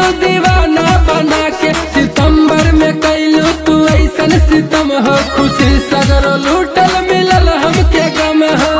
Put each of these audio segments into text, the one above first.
दीवाना बना के सितंबर में कैलू तू ऐसन सितम हो खुशी सगरो लूटल मिलल हमके गम हो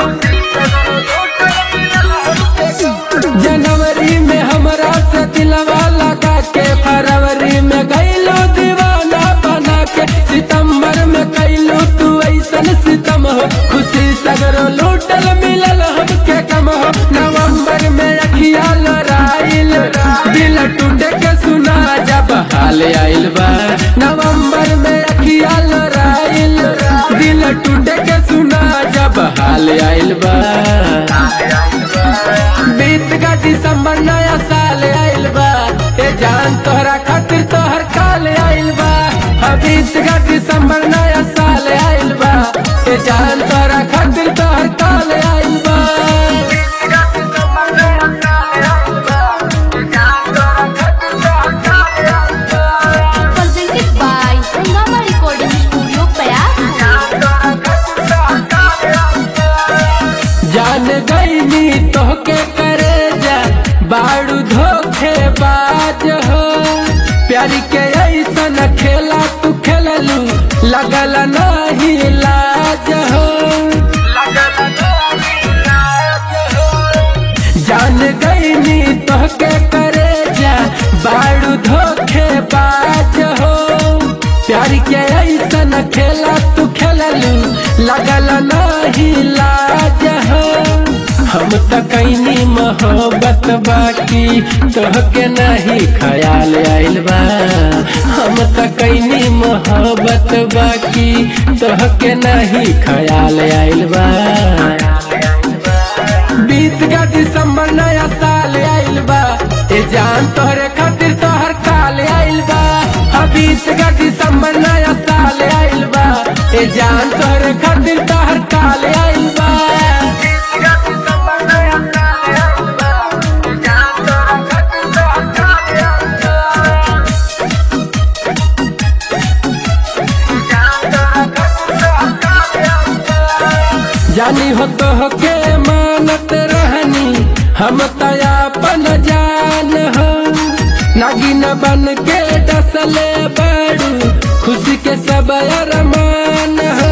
जनवरी में हमरा से दिलवा लगा के फरवरी में गैलू दीवाना बना के सितंबर में कैलू तू ऐसन सितम हो खुशी सगरो लूटल मिलल हमके कम हो नवंबर में अखिया लड़ाइल दिल टूटे के सुना जब हाल आइल बा नवंबर में अखिया लड़ाइल दिल टूटे के सुना जब हाल आइल बा बीत का दिसंबर नया साल आइल बा ए जान तोहरा खातिर तोहर काल आइल बा हाँ, बीत का दिसंबर नया साल आइल बा ए जान तोहरा खातिर तोहर काल आइल बा presented by Hungama Recording Studio, Payar. जान गईनी तोहके करे जा बाड़ू धोखे बाज हो प्यारी के ऐसन खेला तू खेललू लगल नहीं लाज हो जान गईनी तोहके करे जा बाड़ू धोखे बाज हो प्यार के ऐसन खेला तू खेललू लगल नहीं लाज हो हम त कैनी मोहब्बत बाकी तोहके नहीं ख्याल आइल बा हम त कैनी मोहब्बत बाकी तोहके नहीं ख्याल आइल बा बीत का दिसंबर नया साल आइल बा ए जान तोहरे खातिर तोहर काल आइल बा हाँ, बीत का दिसंबर नया साल आइल बा ए जान तोहरे खातिर तोहर काल आइल बा जानी हो तो के मानत रहनी हम तयापन जान हो नागिन बन के डसले बड़ू खुशी के सब अरमान हो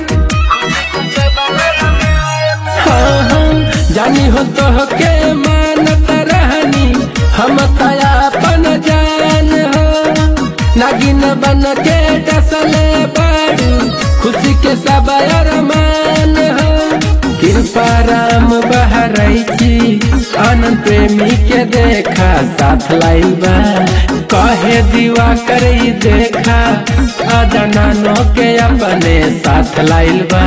हाँ, हाँ, जानी हो तो के मानत रहनी हम तयापन जान हो नागिन बन के डसले बड़ू खुशी के सब अरमान हो कृपा राम बहरैची आनंद प्रेमी के देखा साथ लाइल बा कहे दीवा करई देखा अदनानो के अपने साथ लाइल बा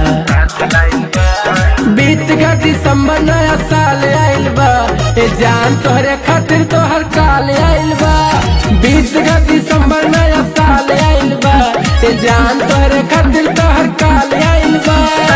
बीत का दिसंबर नया साल आइल बा ए जान तोहरे खातिर तोहर काल आइल बा बीत का दिसंबर नया साल आइल बा ए जान तोहरे खातिर तोहर काल आइल बा